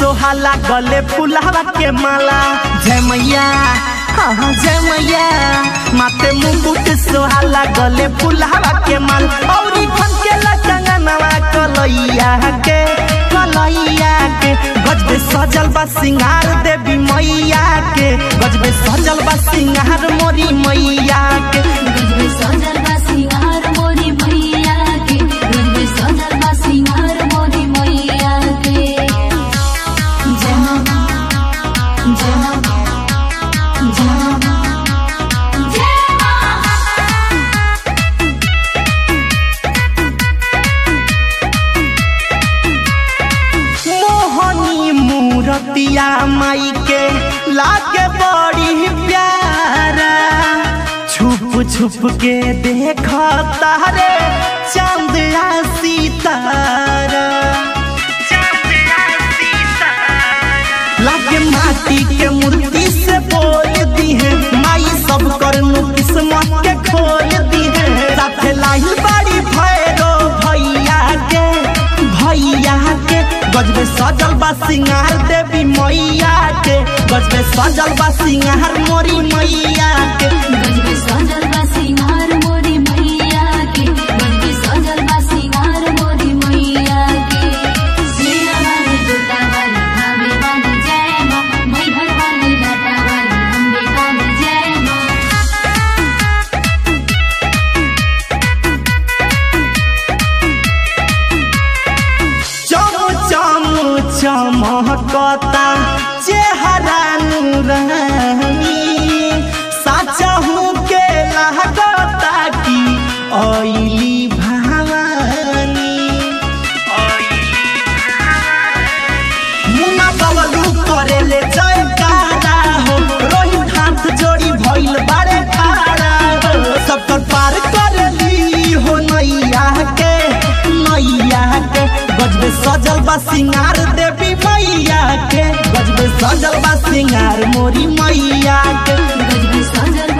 सोहाला गले फुलावा के माला जय मैया हाँ हाँ जय मैया माथे मुकुट सोहाला गले फुलावा के माल औरी फन के लचंगनवा कलैया के कलैया के गजबे सजल बा सिंगार देवी मैया के गजबे सजल बा सिंगार मोरी मैया के गजबे सजल बा सिंगार मोरी मैया के गजबे सजल बा सिंगार मोरी मैया के जय मां जय मां जय मां जय मोहनी मूरतिया माई के लागे बड़ी प्यारा छुप छुप के देख तारे चांद आ सितारा लागे माटी के मूर्ति से बोल दी है माई सब करनु किस्मत के खोल दी है साथे लाही बाड़ी भैरो भैया के भैया के गजबे सजल बा सिंगार देवी मैया के गजबे सजल बा सिंगार मोरी मैया के गजबे सजल बा सिंगार मोरी मैया के गजबे सजल बा सिंगार मोरी मैया के सीना वाली जूता वाली धावे वाली जय मां मैहर वाली लाटा वाली अम्बे वाली जय मां चम चम चमकता चेहरा नूरानी साचहू के लागता की ओइली भवानी मुना बबलू करेले जयकारा हो रोहित हाथ जोड़ी भइल बारे खारा हो सबकर पार करली हो नैया के नैया के गजबे सजल बा सिंगार देवी मैया के गजबे सजल बा सिंगार मोरी मैया के गजबे सजल